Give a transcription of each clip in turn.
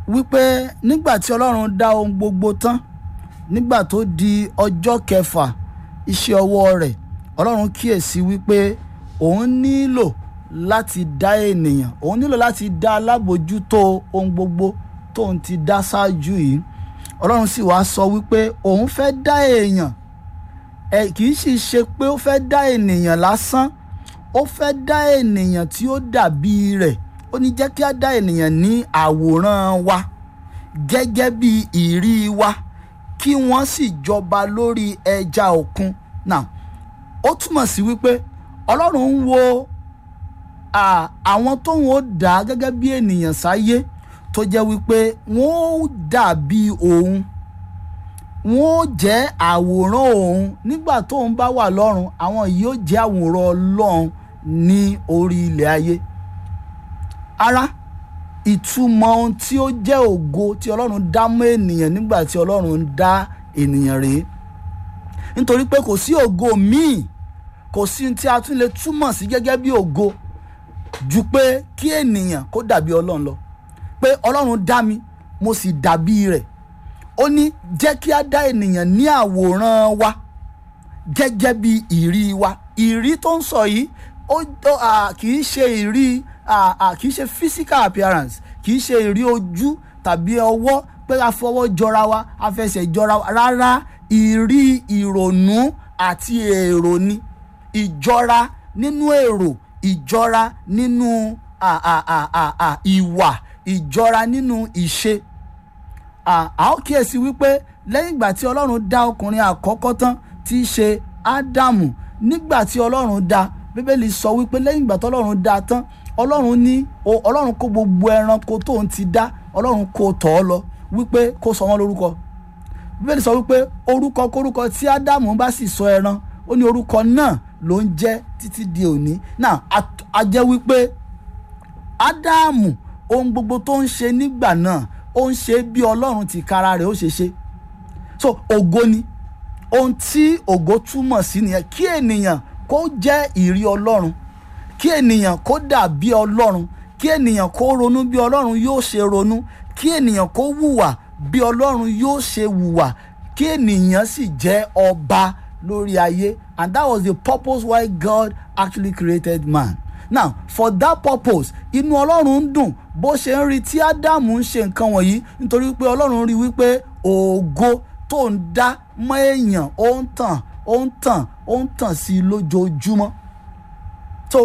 wípé nígbà tí ọlọ́run dá ohun gbogbo tán nígbà tó di ọjọ́ kẹfà iṣẹ́ ọwọ́ rẹ̀ ọlọ́run kíyèsí wípé òun nílò láti dá ènìyàn òun nílò láti dá alábòjútó ohun gbogbo tóun ti dá ṣáájú yìí ọlọ́run sì wá sọ wípé òun fẹ́ dá èèyàn ẹ kì í sì ṣe pé ó fẹ́ dá ènìyàn lásán ó fẹ́ dá ènìyàn tí ó dàbí rẹ̀ ó ní jẹ́ kí á dá ènìyàn ní àwòrán wa gẹ́gẹ́ bí ìrí wa kí wọ́n sì jọba lórí ẹja òkun now ó túmọ̀ sí wípé ọlọ́run ń wo àwọn tóun ó dá gẹ́gẹ́ bí ènìyàn sáyé tó jẹ́ wípé wọ́n ó dàbí òun wọ́n ó jẹ́ àwòrán òun nígbà tóun bá wà lọ́run àwọn yìí ó jẹ́ àwòrán ọlọ́run ní orí ilẹ̀ ayé ara ìtumọ̀ ohun tí ó jẹ́ ògo tí ọlọ́run dá mọ́ ènìyàn nígbà tí ọlọ́run dá ènìyàn rèé nítorí pé kò sí ògo míì kò sí ohun tí a tún lè túmọ̀ sí gẹ́gẹ́ bí ògo ju pé kí ènìyàn kó dàbí ọlọ́run lọ pé ọlọ́run dá mi mo sì dàbí rẹ̀ ó ní jẹ́ kí a dá ènìyàn ní àwòrán wa gẹ́gẹ́ bí ìrí wa ìrí tó ń sọ yìí ó kì í ṣe ìrí kì í ṣe physical appearance kì í ṣe ìrí ojú tàbí ọwọ́ pé a fọwọ́ jọra wa a fẹsẹ̀ jọra wa rárá ìrí ìrònú àti èrò ni ìjọra nínú èrò ìjọra nínú ìwà ìjọra nínú ìṣe a ó kíyèsí wípé lẹ́yìn ìgbà tí ọlọ́run dá ọkùnrin àkọ́kọ́ tán tí í ṣe ádámù nígbà tí ọlọ́run dá bíbélì sọ wípé lẹ́yìn ìgbà tí ọlọ́run dá tán ọlọ́run ní ọlọ́run kó gbogbo ẹranko tóun ti dá ọlọ́run kó tọ̀ ọ́ lọ wípé kó sọ wọ́n lórúkọ bíbélì sọ wípé orúkọ kórúkọ tí ádámù bá sì sọ ẹran ó ní orúkọ náà ló ń jẹ́ títí di òní náà a jẹ́ wípé ádámù ohun gbogbo tó ń ṣe nígbà náà ó ń ṣe bí ọlọ́run ti kára rẹ̀ ó ṣe ṣe so ògo ni ohun tí ògo túmọ̀ sí nìyẹn kí ènìyàn kó jẹ́ ìrí ọlọ́run kí ènìyàn kó dà bí ọlọ́run kí ènìyàn kó ronú bí ọlọ́run yóò ṣe ronú kí ènìyàn kó hùwà bí ọlọ́run yóò ṣe hùwà kí ènìyàn sì jẹ́ ọba lórí ayé and that was the purpose why God actually created man now for that purpose inú ọlọ́run ń dùn bó ṣe ń rí tí ádámù ń ṣe nǹkan wọ̀nyí nítorí pé ọlọ́run rí wípé ògo tó ń dá mọ́ èèyàn ó ń tàn ó ń tàn ó ń tàn sí i lójoojúmọ́ so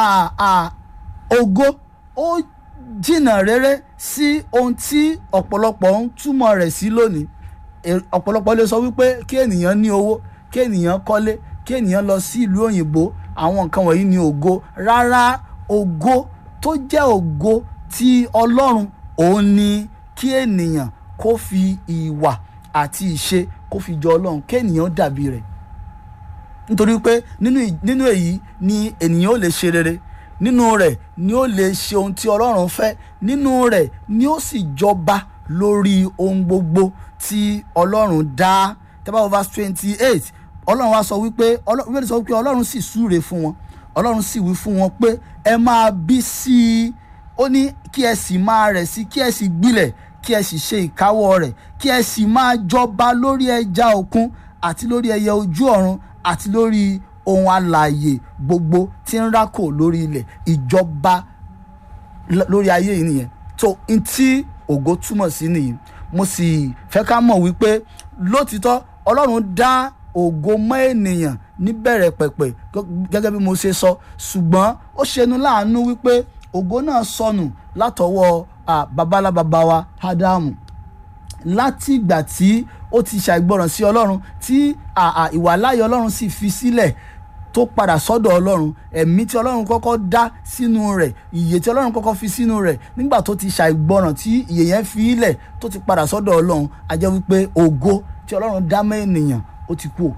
ògo ó jìnnà rere sí ohun tí ọ̀pọ̀lọpọ̀ ń túmọ̀ rẹ̀ sí lónìí ọ̀pọ̀lọpọ̀ lè sọ wípé kí ènìyàn ní owó kí ènìyàn kọ́lé kí ènìyàn lọ sí ìlú òyìnbó àwọn nǹkan wọ̀nyí ni ògo rárá ògo tó jẹ́ ògo ti ọlọ́run òun ni kí ènìyàn kó fi ìwà àti ìṣe kó fi jọ ọlọ́run kí ènìyàn dàbí rẹ̀ nítorí pé nínú èyí ni ènìyàn ò lè ṣe rere nínú rẹ̀ ni ó lè ṣe ohun tí ọlọ́run fẹ́ nínú rẹ̀ ni ó sì jọba lórí ohun gbogbo tí ọlọ́run dá tẹ́bá verse twenty eight ọlọ́run wá sọ wípé ọlọ́run sọ wípé ọlọ́run sì súre fún wọn ọlọ́run sì wí fún wọn pé ẹ máa bí sí i ó ní kí ẹ sì máa rẹ̀ sí kí ẹ sì gbilẹ̀ kí ẹ sì ṣe ìkáwọ́ rẹ̀ kí ẹ sì máa jọba lórí ẹja òkun àti lórí ẹyẹ ojú ọ̀run àti lórí ohun alààyè gbogbo tí ń rákò lórí ilẹ̀ ìjọba lórí ayé yìí nìyẹn tó n tí ògo túmọ̀ sí nìyí mo sì fẹ́ ká mọ̀ wípé lótìtọ́ ọlọ́run dá ògo mọ́ ènìyàn níbẹ̀rẹ̀ pẹ̀pẹ̀ gẹ́gẹ́ bí mo ṣe sọ ṣùgbọ́n ó ṣeni láàánú wípé ògo náà sọnù látọwọ́ babalábaba wa ádámù láti ìgbà tí ó ti ṣàìgbọràn sí ọlọ́run tí ìwàláyé ọlọ́run sì fi sílẹ̀ tó padà sọ́dọ̀ ọlọ́run ẹ̀mí tí ọlọ́run kọ́kọ́ dá sínú rẹ̀ ìyè tí ọlọ́run kọ́kọ́ fi sínú rẹ̀ nígbà tó ti ṣàìgbọràn tí ìyè yẹn fi ilẹ̀ tó ti padà sọ́dọ̀ ọlọ́run a jẹ́ wípé ògo tí ọlọ́run dá mọ́ ènìyàn ó ti kú o.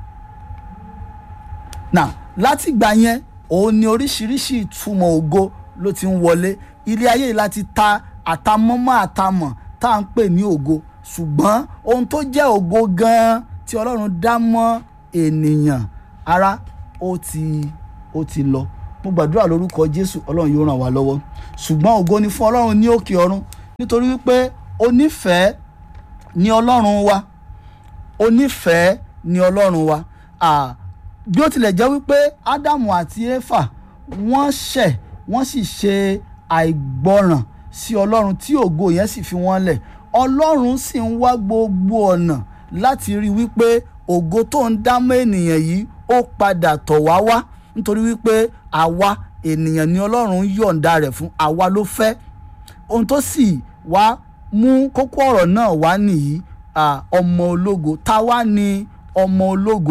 now láti ìgbà yẹn òun ni oríṣiríṣi ìtumọ̀ ògo ló ti ń wọlé ilé ayé yìí láti ta àtàmọ́mọ́ àtàmọ̀ tá à ń pè ní ògo ṣùgbọ́n ohun tó jẹ́ ògo gan-an tí ọlọ́run dá mọ́ ènìyàn ara ó ti ó ti lọ mo gbàdúrà lórúkọ jésù ọlọ́run yóò ràn wá lọ́wọ́ ṣùgbọ́n ògo ni fún ọlọ́run ní òkè ọ̀run nítorí wípé onífẹ̀ẹ́ ni ọlọ́run wa onífẹ̀ẹ́ ni ọlọ́run wa Ah, bí ó tilẹ̀ jẹ́ wípé ádámù àti éfà wọ́n ṣẹ̀ wọ́n sì ṣe àìgbọràn sí ọlọ́run tí ògo yẹn sì fi wọ́n lẹ̀ ọlọ́run sì ń wá gbogbo ọ̀nà láti rí wípé ògo tó ń dámọ́ ènìyàn yìí ó padà tọ̀ wá wá nítorí wípé àwa ènìyàn ni ọlọ́run yọ̀ǹda rẹ̀ fún àwa ló fẹ́ ohun tó sì wá mú kókó ọ̀rọ̀ náà wá nìyí ah, ọmọ ológo ta wá ni ọmọ ológo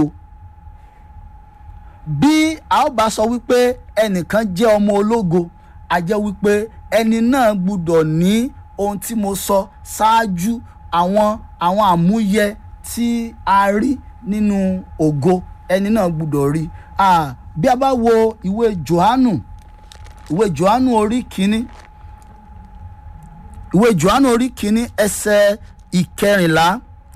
bí a ó bá sọ wípé ẹnìkan jẹ́ ọmọ ológo a jẹ́ wípé ẹni náà gbúdọ̀ ní ohun tí mo sọ ṣáájú àwọn àwọn àmúyẹ tí a rí nínú ògo ẹni náà gbúdọ̀ rí Ah, bí a bá wo ìwé Jòhánù ìwé Jòhánù orí kínní ìwé Jòhánù orí kínní ẹsẹ̀ ìkẹrìnlá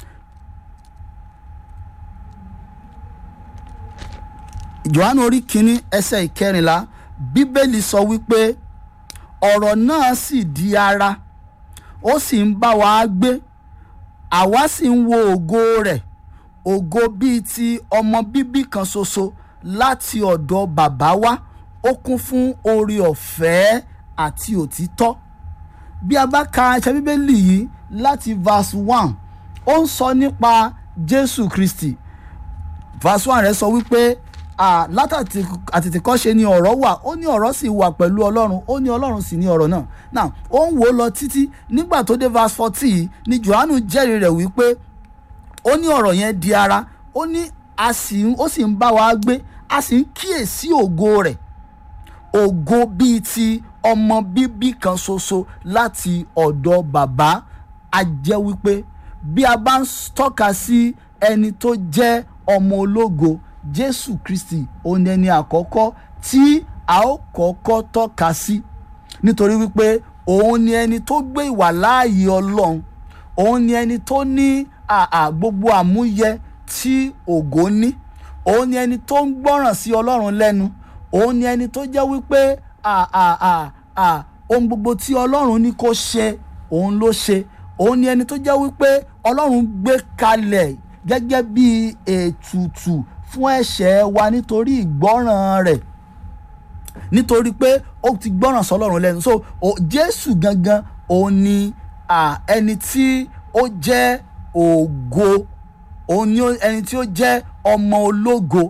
Jòhánù orí kínní ẹsẹ̀ ìkẹrìnlá bíbélì sọ wípé ọ̀rọ̀ náà sì di ara ó sì ń bá wa gbé àwa sì ń wo ògo rẹ̀ ògo bíi ti ọmọ bíbí kan ṣoṣo láti ọ̀dọ̀ bàbá wa ó kún fún oore ọ̀fẹ́ àti òtítọ́ bí a bá ka ẹsẹ̀ bíbélì yìí láti verse one ó ń sọ nípa Jésù Kristi verse one rẹ̀ sọ wípé ah, látàtì àtètèkọ́ṣe ni ọ̀rọ̀ wà ó ní ọ̀rọ̀ sì wà pẹ̀lú ọlọ́run ó ní ọlọ́run sì ní ọ̀rọ̀ náà now ó ń wò ó lọ títí nígbà tó dé verse fourteen ni Jòhánù jẹ́rìí rẹ̀ wípé ó ní ọ̀rọ̀ yẹn di ara ó ní a sì ń ó sì ń bá wa gbé a sì ń kíyèsí ògo rẹ̀ ògo bíi ti ọmọ bíbí kan ṣoṣo láti ọ̀dọ̀ bàbá a jẹ́ wípé bí a bá ń tọ́ka sí ẹni tó jẹ́ ọmọ ológo Jésù Kristi òun ni ẹni àkọ́kọ́ tí a ó kọ́kọ́ tọ́ka sí nítorí wípé òun ni ẹni tó gbé ìwà láàyè Ọlọ́run òun ni ẹni tó ní àà gbogbo àmúyẹ tí ògo ní òun ni ẹni tó ń gbọ́ràn sí Ọlọ́run lẹ́nu òun ni ẹni tó jẹ́ wípé àà ohun gbogbo tí Ọlọ́run ní kó ṣe òun ló ṣe òun ni ẹni tó jẹ́ wípé Ọlọ́run gbé kalẹ̀ gẹ́gẹ́ bí ètùtù fún ẹ̀ṣẹ̀ wa nítorí ìgbọ́ràn rẹ̀ nítorí pé ó ti gbọ́ràn sọ́lọ́run lẹ́nu so o, Jésù gangan òun ni ah, ẹni tí ó jẹ́ ògo òun ni ó- ẹni tí ó jẹ́ ọmọ ológo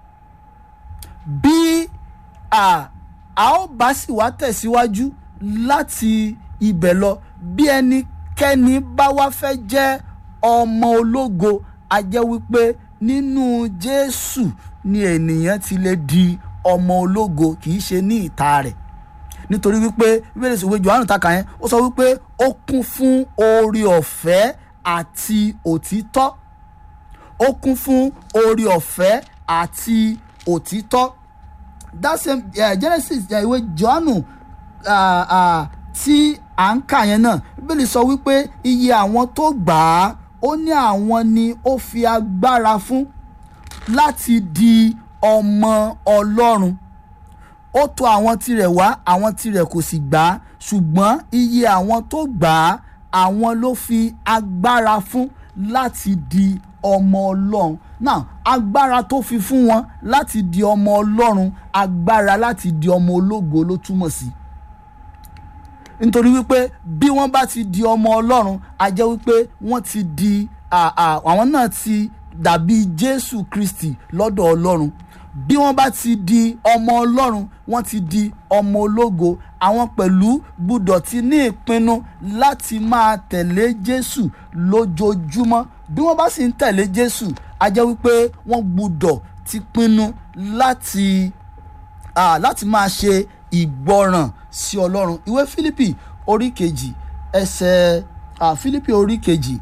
bí a a ó bá sì wá tẹ̀síwájú láti ibẹ̀ lọ bí ẹnikẹ́ni bá wá fẹ́ jẹ́ ọmọ ológo a jẹ́ wípé nínú Jésù ni ènìyàn ti lè di ọmọ ológo kì í ṣe ní ìta rẹ̀ nítorí wípé bíbélì sì wé Jòhánù takà yẹn ó sọ wípé ó kún fún oore ọ̀fẹ́ àti òtítọ́ ó kún fún oore ọ̀fẹ́ àti òtítọ́ that same uh, Genesis uh, ìwé Jòhánù uh, uh, tí à ń kà yẹn náà bíbélì sọ wípé iye àwọn tó gbà á ó ní àwọn ni ó fi agbára fún láti di ọmọ Ọlọ́run ó tọ̀ àwọn tirẹ̀ wá àwọn tirẹ̀ kò sì gbà á ṣùgbọ́n iye àwọn tó gbà á àwọn ló fi agbára fún láti di ọmọ Ọlọ́run now agbára tó fi fún wọn láti di ọmọ Ọlọ́run agbára láti di ọmọ ológo ló túmọ̀ sí nítorí wípé bí wọ́n bá ti di ọmọ Ọlọ́run a jẹ́ wípé wọ́n ti di à, à, àwọn náà ti dàbí Jésù Kristi lọ́dọ̀ Ọlọ́run bí wọ́n bá ti di ọmọ Ọlọ́run wọ́n ti di ọmọ ológo àwọn pẹ̀lú gbúdọ̀ ti ní ìpinnu láti máa tẹ̀lé Jésù lójoojúmọ́ bí wọ́n bá sì ń tẹ̀lé Jésù a jẹ́ wípé wọ́n gbúdọ̀ ti pinnu láti ah, láti máa ṣe ìgbọràn sí Ọlọ́run ìwé Fílípì orí kejì ẹsẹ̀ ah, Fílípì orí kejì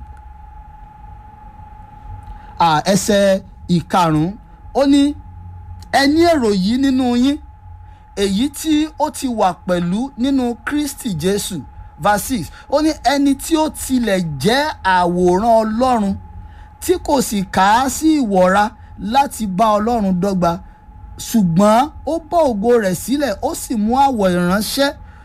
ah, ẹsẹ̀ ìkarùn-ún ó ní ẹ ní èrò yìí nínú yín èyí tí ó ti wà pẹ̀lú nínú Kristi Jésù verse six ó ní ẹni tí ó tilẹ̀ jẹ́ àwòrán Ọlọ́run tí kò sì kà á sí ìwọra láti bá Ọlọ́run dọ́gba ṣùgbọ́n ó bọ́ ògo rẹ̀ sílẹ̀ ó sì mú àwọ̀ ìránṣẹ́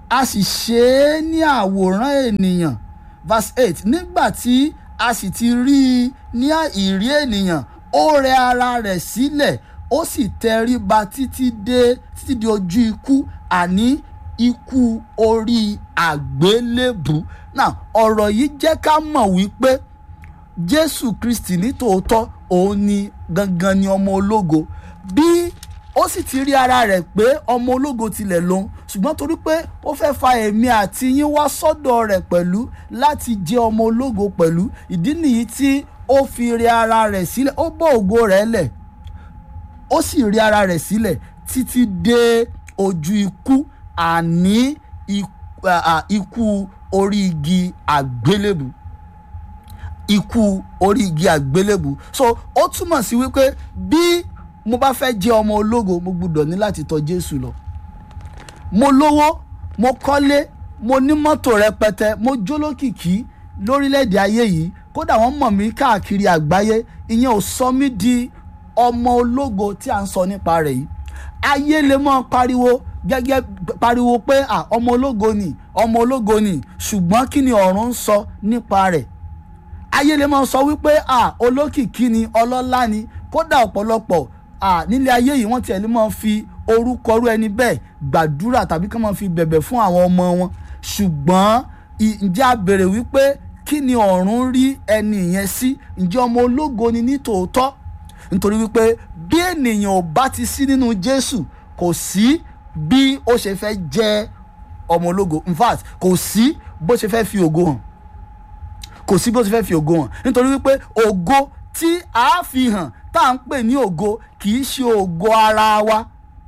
a sì ṣe é ní àwòrán ènìyàn verse eight nígbà tí a sì ti rí i ní ìrí ènìyàn ó rẹ ara rẹ̀ sílẹ̀ ó sì tẹríba títí dé títí di ojú ikú àní ikú orí àgbélébù náà ọ̀rọ̀ yìí jẹ́ ká mọ̀ wípé jésù kristi ní tòótọ́ òun ni gangan ni ọmọ ológo bí ó sì ti rí ara rẹ̀ pé ọmọ ológo tilẹ̀ lòun ṣùgbọ́n torí pé ó fẹ́ fa èmi àti yín wá sọ́dọ̀ rẹ̀ pẹ̀lú láti jẹ́ ọmọ ológo pẹ̀lú ìdí nìyí tí ó fi rí ara rẹ̀ sílẹ̀ ó bọ́ ògo rẹ̀ lẹ̀ ó sì rí ara rẹ̀ sílẹ̀ títí dé ojú ikú àní ikú orí igi àgbélébù ikú orí igi àgbélébù so ó túmọ̀ sí wípé bí mo bá fẹ́ jẹ́ ọmọ ológo mo gbúdọ̀ ní láti tọ̀ Jésù lọ mo lówó mo kọ́lé mo ní mọ́tò rẹpẹtẹ mo jólókìkí lórílẹ̀‐èdè ayé yìí kódà wọ́n mọ̀ mí káàkiri àgbáyé ìyẹn ò sọ mí di ọmọ ológo tí à ń sọ nípa rẹ̀ yìí ayé lè mọ́ pariwo gẹ́gẹ́ pariwo pé ọmọ ológo ni ọmọ ológo ni ṣùgbọ́n kí ni ọ̀run ń sọ nípa rẹ̀ ayé lè mọ́ sọ wípé olókìkí ni ọlọ́lá ni kódà ọ̀pọ̀lọpọ̀ nílé ayé yìí wọ́n tiẹ̀ lè mọ́ fi orúkọ rú ẹni bẹ́ẹ̀ gbàdúrà tàbí kí wọ́n fi bẹ̀bẹ̀ fún àwọn ọmọ wọn ṣùgbọ́n ǹjẹ́ a béèrè wípé kí ni ọ̀run rí ẹni yẹn sí ǹjẹ́ ọmọ ológo ni ní tòótọ́ nítorí wípé bí ènìyàn ò bá ti sí nínú Jésù kò sí bí ó ṣe fẹ́ jẹ́ ọmọ ológo in fact kò sí bó ṣe fẹ́ fi ògo hàn kò sí bó ṣe fẹ́ fi ògo hàn nítorí wípé ògo tí a fi hàn tá à ń pè ní ògo kì í ṣe ògo ara wa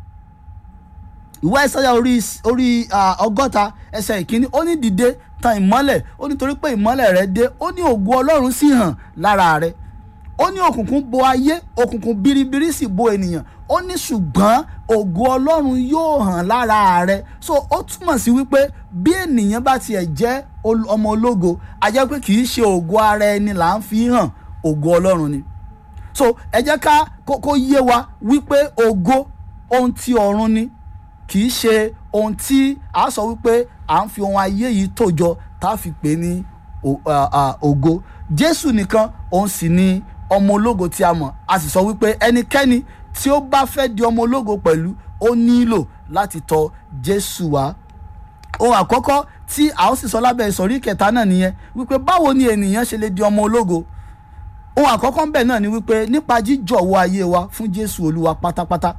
ìwé ìsáyà orí orí ọgọ́ta ẹsẹ̀ ìkíní ó ní dìde tan ìmọ́lẹ̀ ó nítorí pé ìmọ́lẹ̀ rẹ dé ó ní ògo ọlọ́run sì hàn lára rẹ ó ní òkùnkùn bo ayé òkùnkùn biribiri sì bo ènìyàn ó ní ṣùgbọ́n ògo ọlọ́run yóò hàn lára rẹ so ó túmọ̀ sí wípé bí ènìyàn bá tiẹ̀ jẹ́ ọmọ ológo a jẹ́ pé kì í ṣe ògo ara ẹni là ń fi hàn ògo ọlọ́run ni so ẹ jẹ́ ká kó yé wa wípé ògo ohun tí ọ̀run ni kì í ṣe ohun tí a sọ wípé à ń fi ohun ayé yìí tòjọ tá a fi pè ní ògo jésù nìkan òun sì ni ọmọ ológo tí a mọ̀ a sì sọ wípé ẹnikẹ́ni tí ó bá fẹ́ di ọmọ ológo pẹ̀lú ó nílò láti tọ̀ jésù wá ohun àkọ́kọ́ tí a ó sì sọ lábẹ́ ìsọ̀rí kẹta náà nìyẹn wípé báwo ni ènìyàn ṣe lè di ọmọ ológo ohun àkọ́kọ́ ń bẹ̀ náà ni wípé nípa jíjọ̀wọ́ ayé wa fún jésù olúwa pátápátá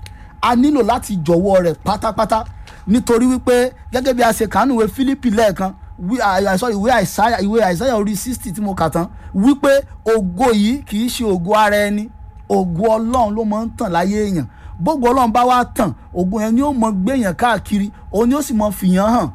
a nílò láti jọ̀wọ́ rẹ̀ pátápátá nítorí wípé gẹ́gẹ́ bí a ṣe kàánú ìwé Fílípì lẹ́ẹ̀kan sorry ìwé àìsáyà ìwé àìsáyà orí sixty tí mo kà tán wípé ògo yìí kì í ṣe ògo ara ẹni ògo ọlọ́run ló máa ń tàn láyé èèyàn bógo ọlọ́run bá wá tàn ògo yẹn ni ó mọ gbéyàn káàkiri òun ni ó sì mọ fìyàn hàn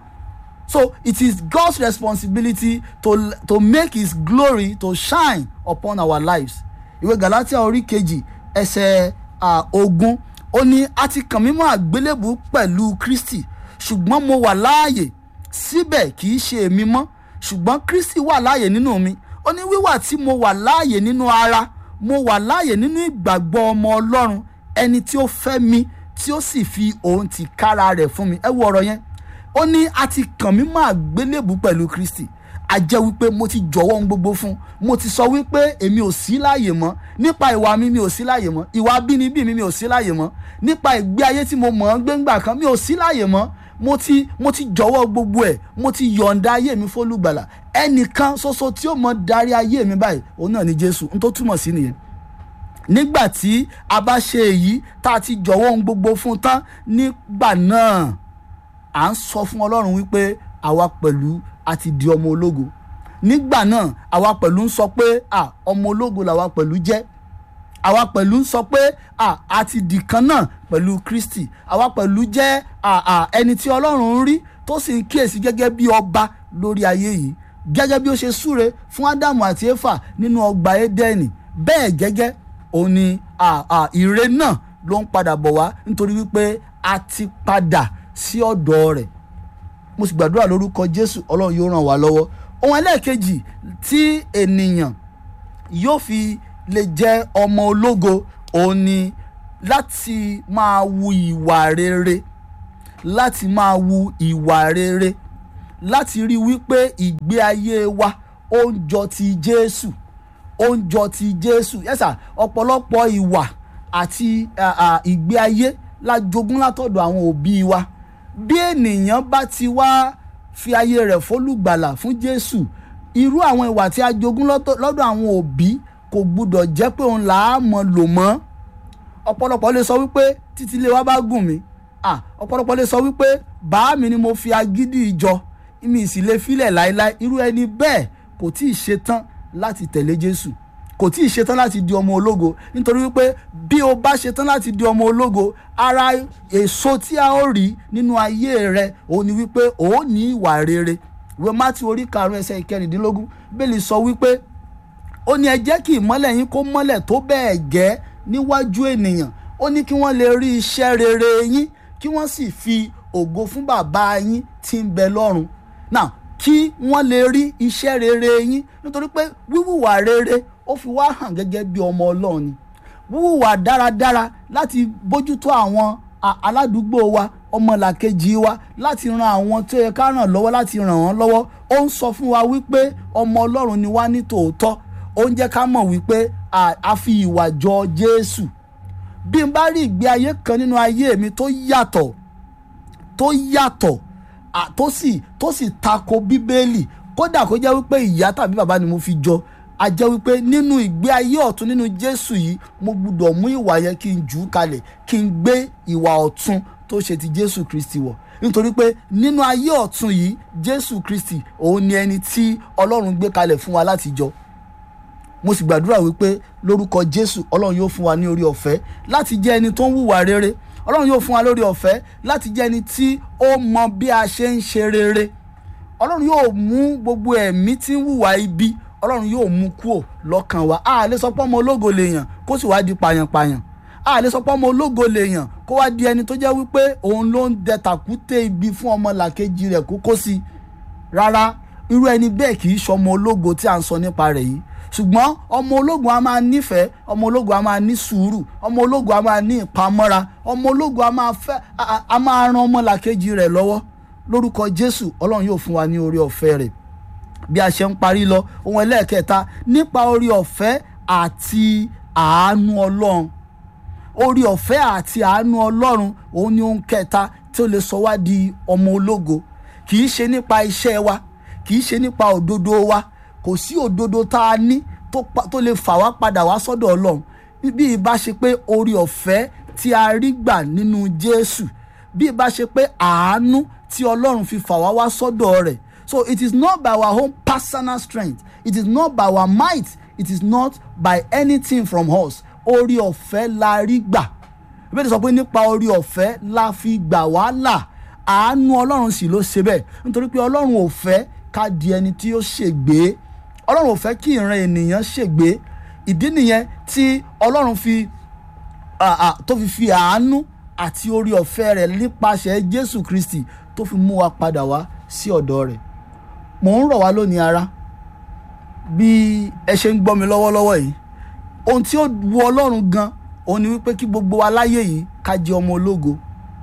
so it is God's responsibility to to make his glory to shine upon our lives ìwé Galatia orí kejì ẹsẹ̀ ogún ó ní a ti kàn mí mọ́ àgbélébù pẹ̀lú Kristi ṣùgbọ́n mo wà láàyè síbẹ̀ kì í ṣe èmi mọ́ ṣùgbọ́n Kristi wà láàyè nínú mi ó ní wíwà tí mo wà láàyè nínú ara mo wà láàyè nínú ìgbàgbọ́ ọmọ Ọlọ́run ẹni tí ó fẹ́ mi tí ó sì fi òun ti kára rẹ̀ fún mi ẹ wo ọ̀rọ̀ yẹn ó ní a ti kàn mí mọ́ àgbélébù pẹ̀lú Kristi a jẹ́ wípé mo ti jọ̀wọ́ ohun gbogbo fún mo ti sọ wípé èmi ò sí láàyè mọ́ nípa ìwà mi mi ò sí láàyè mọ́ ìwà abínibí mi mi ò sí láàyè mọ́ nípa ìgbé ayé tí mo mọ̀ ọ́n gbéǹgbà kan mi ò sí láàyè mọ́ mo ti mo ti jọ̀wọ́ gbogbo ẹ̀ mo ti yọ̀ǹda ayé mi fólùgbàlà ẹnìkan ṣoṣo tí ó mọ darí ayé mi báyìí òun náà ni Jésù n tó túmọ̀ sí nìyẹn nígbà tí a bá ṣe èyí tá a ti jọ̀wọ́ ohun gbogbo fún tán nígbà náà à ń sọ fún Ọlọ́run wípé àwa pẹ̀lú a ti di ọmọ ológo nígbà náà àwa pẹ̀lú ń sọ pé à ọmọ ológo làwa pẹ̀lú jẹ́ àwa pẹ̀lú ń sọ pé à a ti dì kan náà pẹ̀lú Kristi àwa pẹ̀lú jẹ́ à à ẹni tí Ọlọ́run ń rí tó sì ń kíyèsí gẹ́gẹ́ bí ọba lórí ayé yìí gẹ́gẹ́ bí ó ṣe súre fún Ádámù àti Éfà nínú ọgbà Édẹ́nì bẹ́ẹ̀ gẹ́gẹ́ òun ni à à ire náà ló ń padà bọ̀ wá nítorí wípé a ti padà sí ọ̀dọ̀ rẹ̀ mo sì gbàdúrà lórúkọ Jésù Ọlọ́run yóò ràn wá lọ́wọ́ ohun ẹlẹ́ẹ̀kejì tí ènìyàn yóò fi lè jẹ́ ọmọ ológo òun ni láti máa wu ìwà rere láti máa wu ìwà rere láti rí wípé ìgbé ayé wa ó ń jọ ti Jésù ó ń jọ ti Jésù yẹ́sà ọ̀pọ̀lọpọ̀ ìwà àti ìgbé ayé la jogún látọ̀dọ̀ àwọn òbí wa bí ènìyàn bá ti wá fi ayé rẹ̀ fólùgbàlà fún Jésù irú àwọn ìwà tí a jogún lọ́dọ̀ àwọn òbí kò gbúdọ̀ jẹ́ pé òun là á mọ̀ lò mọ́ ọ̀pọ̀lọpọ̀ lè sọ wípé títí ilé wa bá gùn mí ọ̀pọ̀lọpọ̀ lè sọ wípé bàá mi ni mo fi agídí ìjọ mi sì lè filẹ̀ láéláé irú ẹni bẹ́ẹ̀ kò tí ì ṣetán láti tẹ̀lé Jésù kò tí ì ṣetán láti di ọmọ ológo nítorí wípé bí o bá ṣetán láti di ọmọ ológo ara èso tí a ó rí nínú ayé rẹ òun ni wípé o ó ní ìwà rere ìwé Mátíù orí karùn-ún ẹsẹ̀ ìkẹrìndínlógún bẹ́ẹ̀lì sọ wípé ó ní ẹ jẹ́ kí ìmọ́lẹ̀ yín kó mọ́lẹ̀ tó bẹ́ẹ̀ gẹ́ níwájú ènìyàn ó ní kí wọ́n lè rí iṣẹ́ rere yín kí wọ́n sì fi ògo fún bàbá yín tí ń bẹ lọ́run now kí wọ́n lè rí iṣẹ́ rere yín nítorí pé wíwùwà rere ó fi wá hàn gẹ́gẹ́ bí ọmọ ọlọ́run ni wíwùwà dáradára láti bójútó àwọn aládùúgbò wa ọmọlàkejì wa láti ran àwọn tó yẹ ká ràn lọ́wọ́ láti ràn wọ́n lọ́wọ́ ó ń sọ fún wa wípé ọmọ ọlọ́run ni wá ní tòótọ́ ó ń jẹ́ ká mọ̀ wípé a fi ìwà jọ Jésù bí n bá rí ìgbé ayé kan nínú ayé mi tó yàtọ̀ tó yàtọ̀ tó sì tó sì tako bíbélì kódà kó jẹ́ wípé ìyá tàbí bàbá ni mo fi jọ a jẹ́ wípé nínú ìgbé ayé ọ̀tún nínú Jésù yìí mo gbúdọ̀ mú ìwà yẹn kí n jù ú kalẹ̀ kí n gbé ìwà ọ̀tún tó ṣe ti Jésù Kristi wọ̀ nítorí pé nínú ayé ọ̀tún yìí Jésù Kristi òun ni ẹni tí Ọlọ́run gbé kalẹ̀ fún wa láti jọ mo sì gbàdúrà wípé lórúkọ Jésù Ọlọ́run yóò fún wa ní orí ọ̀fẹ́ láti jẹ́ ẹni tó ń hùwà rere Ọlọ́run yóò fún wa lórí ọ̀fẹ́ láti jẹ́ ẹni tí ó mọ bí a ṣe ń ṣe rere Ọlọ́run yóò mú gbogbo ẹ̀mí tí ń hùwà ibi Ọlọ́run yóò mú kúò lọ́kàn wa a lè sọ pé ọmọ ológo lèèyàn kó sì wá di pàyànpàyàn a lè sọ pé ọmọ ológo lèèyàn kó wá di ẹni tó jẹ́ wípé òun ló ń dẹ tàkúté ibi fún ọmọ làkejì rẹ̀ kó kó sí rárá irú ẹni bẹ́ẹ̀ kì í ṣọmọ ológo tí à ń sọ nípa rẹ̀ yìí ṣùgbọ́n ọmọ ológun a máa nífẹ̀ẹ́ ọmọ ológun a máa ní sùúrù ọmọ ológun a máa ní ìpamọ́ra ọmọ ológun a máa fẹ́ a máa ran ọmọlàkejì rẹ̀ lọ́wọ́ lórúkọ Jésù Ọlọ́run yóò fún wa ní orí ọ̀fẹ́ rẹ̀ bí a ṣe ń parí lọ ohun ẹlẹ́ẹ̀kẹta nípa orí ọ̀fẹ́ àti àánú Ọlọ́run orí ọ̀fẹ́ àti àánú Ọlọ́run òun ni ohun kẹta tí ó lè sọ wá di ọmọ ológo kì í ṣe nípa iṣẹ́ wa kì í ṣe nípa òdodo wa kò sí òdodo tá a ní tó lè fà wá padà wá sọ́dọ̀ Ọlọ́run bí ìbá ṣe pé orí ọ̀fẹ́ tí a rí gbà nínú Jésù bí ìbá ṣe pé àánú tí Ọlọ́run fi fà wá wá sọ́dọ̀ rẹ̀ so it is not by our own personal strength it is not by our might it is not by anything from us orí ọ̀fẹ́ la rí gbà ìbéèrè sọ pé nípa orí ọ̀fẹ́ la fi gbà wá là àánú Ọlọ́run sì ló ṣe bẹ́ẹ̀ nítorí pé Ọlọ́run ò fẹ́ ká di ẹni tí ó ṣègbé ọlọ́run ò fẹ́ kí ìran ènìyàn ṣègbé ìdí nìyẹn tí ọlọ́run fi tó fi fi àánú àti orí ọ̀fẹ́ rẹ̀ nípasẹ̀ jésù kristi tó fi mú wa padà wá sí ọ̀dọ̀ rẹ̀ mò ń rọ̀ wá lónìí ara bí ẹ ṣe ń gbọ́ mi lọ́wọ́lọ́wọ́ yìí ohun tí ó wu ọlọ́run gan òun ni wípé kí gbogbo wa láyé yìí ká jẹ́ ọmọ ológo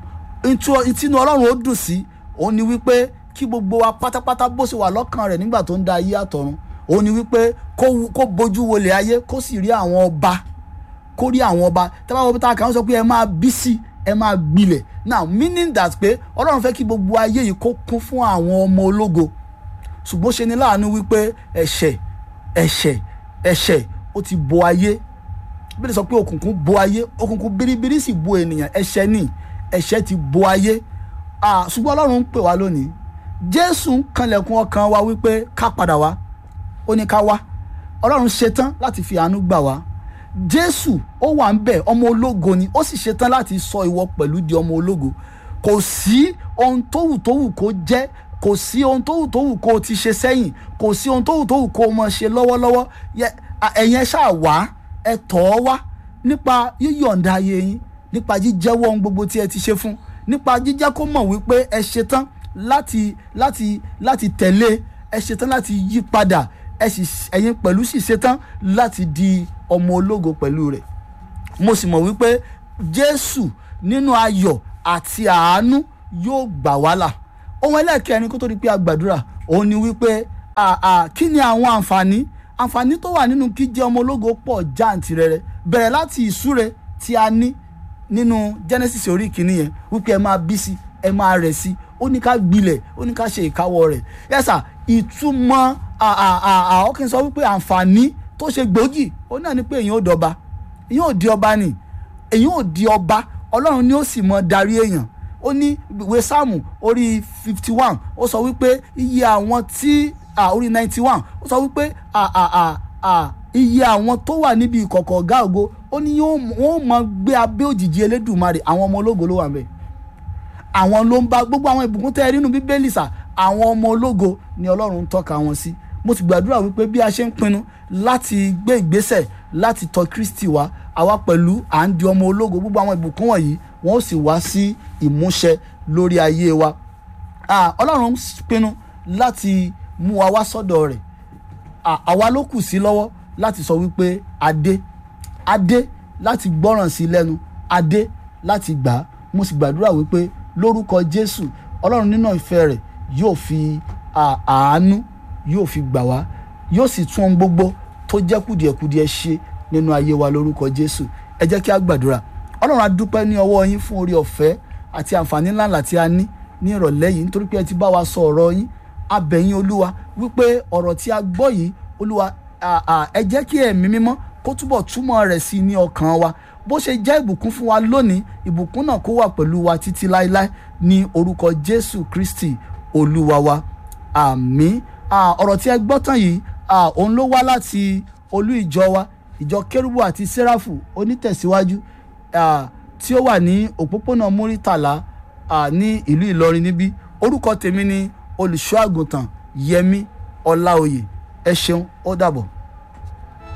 ìtinú ọlọ́run ó dùn sí òun ni wípé kí gbogbo wa pátápátá bó ṣe wà lọ́kàn rẹ̀ nígbà tó ń da ayé àtọ̀run òun ni wípé kó bójú wọlé ayé kó sì rí àwọn ọba kó rí àwọn ọba tábà wọ́n tá a kàn sọ pé ẹ máa bí sí ẹ máa gbilẹ̀ now meaning that pé ọlọ́run fẹ́ kí gbogbo ayé yìí kó kún fún àwọn ọmọ ológo ṣùgbọ́n ṣe ni láàánú wípé ẹ̀ṣẹ̀ ẹ̀ṣẹ̀ ẹ̀ṣẹ̀ ó ti bo ayé bí lè sọ pé òkùnkùn bo ayé òkùnkùn biribiri sì bo ènìyàn ẹ̀ṣẹ̀ ni ẹ̀ṣẹ̀ ti bo ayé ṣùgbọ́n ọlọ́run ń pè wá lónìí jésù ń kanlẹ̀kùn ọkàn wa wípé ká padà wá ó ní ká wá ọlọ́run ṣetán láti fi àánú gbà wá jésù ó wà ń bẹ̀ ọmọ ológo ni ó sì ṣetán láti sọ ìwọ pẹ̀lú di ọmọ ológo kò sí ohun tó wù tó wù kó jẹ́ kò sí ohun tó wù tó wù kó o ti ṣe sẹ́yìn kò sí ohun tó wù tó wù kó o mọ̀ ṣe lọ́wọ́lọ́wọ́ ẹ̀yin ẹ ṣáà wá ẹ tọ̀ ọ́ wá nípa yíyọ̀ǹda ayé yín nípa jíjẹ́wọ́ ohun gbogbo tí ẹ ti ṣe fún nípa jíjẹ́ kó mọ̀ wípé ẹ ṣetán láti láti láti tẹ̀lé ẹ ṣetán láti yí padà ẹ sì ẹ̀yin pẹ̀lú sì ṣetán láti di ọmọ ológo pẹ̀lú rẹ̀ mo sì mọ̀ wípé Jésù nínú ayọ̀ àti àánú yóò gbà wá là ohun ẹlẹ́ẹ̀kẹrin kó tó di pé a gbàdúrà òun ni wípé kí ni àwọn àǹfààní àǹfààní tó wà nínú kí jẹ́ ọmọ ológo pọ̀ jàǹtìrẹrẹ bẹ̀rẹ̀ láti ìsúre tí a ní nínú Genesis orí kìíní yẹn wípé ẹ máa bí sí ẹ máa rẹ̀ sí ó ní ká gbilẹ̀ ó ní ká ṣe ìkáwọ́ rẹ̀ yẹ́sà ìtumọ̀ ọkàn sọ wípé àǹfààní tó ṣe gbòógì ó náà ni pé èyàn ò dọba èyàn ò di ọba ni èyàn ò di ọba ọlọ́run ni ó sì mọ darí èèyàn ó ní ìwé sáàmù orí fifty one ó sọ wípé iye àwọn tí orí ninety one ó sọ wípé iye àwọn tó wà níbi ìkọ̀kọ̀ ọ̀gá ògo ó ní wọ́n mọ gbé abẹ́ òjìji elédùnmarè àwọn ọmọ ológo ló wà ń bẹ̀ àwọn ló ń bá gbogbo àwọn ìbùkún tẹ́ ẹ rí nínú bíbélì sà àwọn ọmọ ológo ni ọlọ́run ń tọ́ka wọn sí mo sì gbàdúrà wípé bí a ṣe ń pinnu láti gbé ìgbésẹ̀ láti tọ̀ Kristi wá àwa pẹ̀lú à ń di ọmọ ológo gbogbo àwọn ìbùkún wọ̀nyí wọ́n ó sì wá sí ìmúṣẹ lórí ayé wa ọlọ́run pinnu láti mú wa wá sọ́dọ̀ rẹ̀ àwa ló kù sí lọ́wọ́ láti sọ wípé adé adé láti gbọ́ràn sí lẹ́nu adé láti gbà á mo sì gbàdúrà wípé lórúkọ Jésù ọlọ́run nínú ìfẹ́ rẹ̀ yóò fi àánú yóò fi gbà wá yóò sì tún ohun gbogbo tó jẹ́ kùdìẹ̀kudiẹ ṣe nínú ayé wa lórúkọ Jésù ẹ jẹ́ kí a gbàdúrà ọlọ́run a dúpẹ́ ní ọwọ́ yín fún orí ọ̀fẹ́ àti àǹfààní ńláńlá tí a ní ní ìrọ̀lẹ́ yìí nítorí pé ẹ ti bá wa sọ ọ̀rọ̀ yín a bẹ̀ yín olúwa wípé ọ̀rọ̀ tí a gbọ́ yìí olúwa ẹ jẹ́ kí ẹ̀mí mímọ́ kó túbọ̀ túmọ̀ rẹ̀ sí ní ọkàn wa bó ṣe jẹ́ ìbùkún fún wa lónìí ìbùkún náà kó wà pẹ̀lú wa títí láéláé ní orúkọ Jésù Kristi olúwa wa àmín ọ̀rọ̀ tí ẹ gbọ́ tán yìí òun ló wá láti olú ìjọ wa ìjọ kérúbù àti sẹ́ráfù onítẹ̀síwájú tí ó wà ní òpópónà múrítàlá ní ìlú Ìlọrin níbí orúkọ tèmi ni olùṣọ́ àgùntàn Yẹmí Ọláoyè ẹ ṣeun ó dàbọ̀.